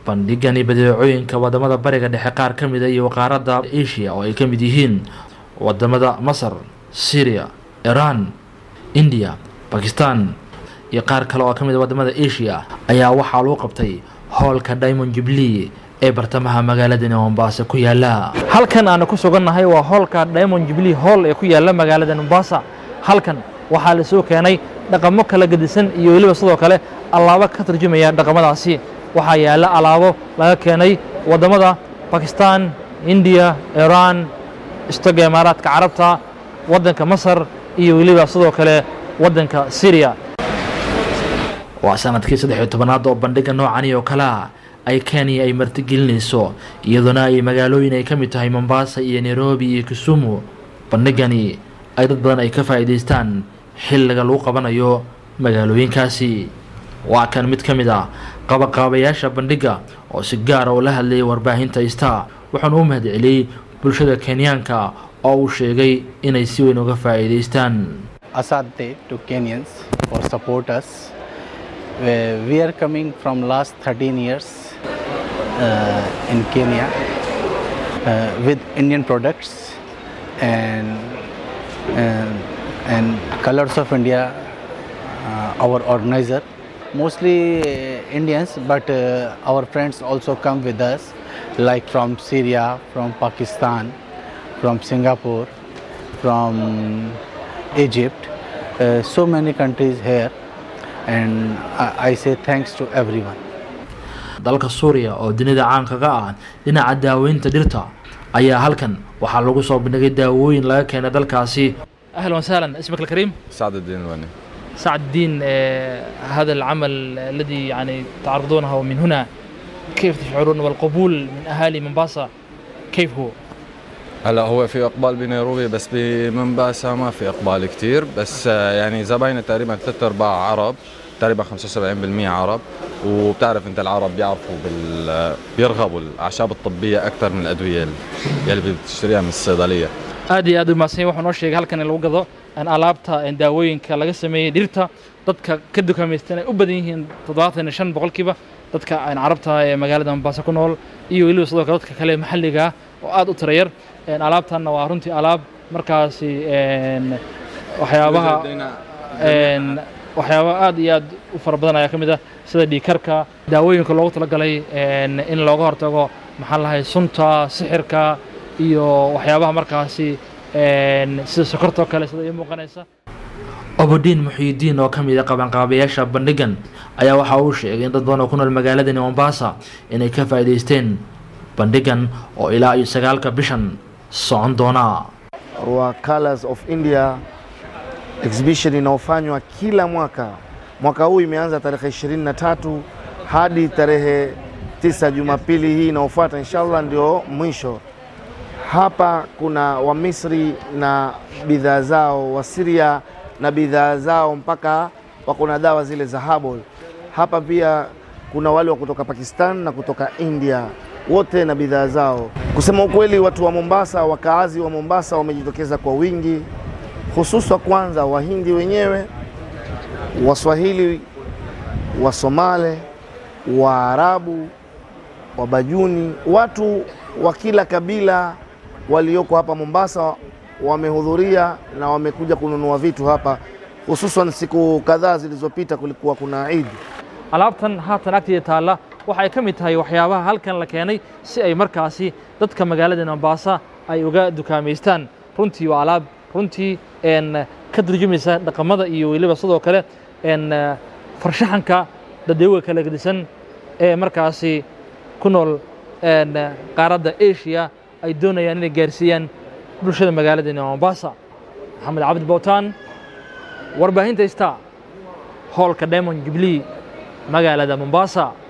bandhigani badeecooyinka wadamada bariga dhexe qaar ka mida iyo qaaradda asia oo ay ka mid yihiin wadamada masar syria iran india bakistan iyo qaar kale oo ka mid a wadamada asia ayaa waxaa lagu qabtay hoolka diamond jubilee ee bartamaha magaaladani mombasa ku yaala halkan aanu ku sugannahay waa hoolka diamond jubilee hall ee ku yaala magaalada mombasa halkan waxaa la soo keenay dhaqamo kala gedisan iyo weliba sidoo kale allaabo ka tarjumaya dhaqamadaasi waxaa yaalla alaabo laga keenay waddamada bakistan indiya iran istaga imaaraadka carabta waddanka masar iyo weliba sidoo kale waddanka syriya waa sanadkii saddex iyo tobanaad oo bandhiga noocani oo kalea ay kenya ay martigelinayso iyadoona ay magaalooyin ay ka mid tahay mombasa iyo nairobi iyo kisumu bandhigani ay dad badan ay ka faa'iidaystaan xilliga lagu qabanayo magaalooyinkaasi waa kan mid ka mid ah qabaqaabayaasha bandhigga oo si gaara oo la hadlayay warbaahinta star wuxuuna u mahad celiyey bulshada kenyaanka oo uu sheegay inay si weyn uga faa'iidaystaan Asante to Kenyans for support us. Uh, we are coming from last 13 years uh, in Kenya uh, with Indian products and and, and Colors of India, uh, our organizer. Mostly uh, Indians, but uh, our friends also come with us, like from Syria, from Pakistan, from Singapore, from Egypt, uh, so many countries here, and I, I say thanks to everyone. dalka suuriya oo dunida caankaga ah dhinaca daaweynta dhirta ayaa halkan waxaa lagu soo bandhigay daawooyin laga keenay dalkaasi ahlan wasahlan ismك الكريم سعد الدين الوني سعد الدين هذا العمل الذي يعني تعرضونه من هنا كيف تشعرون والقبول من اهالي منباسا كيف هو؟ هلا هو في اقبال بنيروبي بس بمنباسا ما في اقبال كتير بس آه، يعني زباينه تقريبا ثلاث ارباع عرب تقريبا 75% عرب وبتعرف انت العرب بيعرفوا بال بيرغبوا الاعشاب الطبيه اكثر من الادويه يلي بتشتريها من الصيدليه aad iyo aad u mahadsan waxaa noo sheegay halkan in lagu gado in alaabta in daawooyinka laga sameeyey dhirta dadka ka dukaamaystan ay u badan yihiin toddobaatan iyo shan boqolkiiba dadka aan carabta ee magaalada mombasa ku nool iyo weliba sidoo kale dadka kale maxalliga ah oo aad u tira yar En alaabtanna waa runtii alaab markaasi en waxyaabaha en waxyaaba aad iyo aad u fara badan ayaa ka mid ah sida dhiikarka daawooyinka loogu talagalay en in looga hortago maxaa lahay sunta sixirka iyo waxyaabaha markaasi en sida sokortoo kale sida ii muuqanaysa obodiin muxiidiin oo ka mid a qabanqaabayaasha bandhigan ayaa waxa uu sheegay in dad badan oo ku nool magaaladani mombasa inay ka faa'iidaysteen bandhigan oo ilaa iyo sagaalka bishan socon doona wa Colors of India exhibition inayofanywa kila mwaka. Mwaka huu imeanza tarehe 23 hadi tarehe tisa, Jumapili hii inayofuata inshallah ndio mwisho. Hapa kuna Wamisri na bidhaa zao, Wasiria na bidhaa zao, mpaka wako na dawa zile za herbal. Hapa pia kuna wale wa kutoka Pakistan na kutoka India, wote na bidhaa zao. Kusema ukweli, watu wa Mombasa, wakaazi wa Mombasa wamejitokeza kwa wingi, hususa kwanza Wahindi wenyewe, Waswahili, Wasomale, Waarabu, Wabajuni, watu wa kila kabila walioko hapa Mombasa wamehudhuria na wamekuja kununua vitu hapa, hususan siku kadhaa zilizopita kulikuwa kuna Eid. alaabtan haatan agteeda taalla waxa ay ka mid tahay waxyaabaha halkan la keenay si ay markaasi dadka magaalada mombasa ay uga dukaamaystaan runtii waa alaab runtii en ka turjumaysa dhaqamada iyo weliba sidoo kale en farshaxanka dadweyga kala gedisan ee markaasi ku nool en qaaradda asia ay doonayaan inay gaarsiiyaan bulshada magaaladani mombasa maxamed cabdi bowtaan warbaahinta star hoolka diamond jubilee magaalada mombasa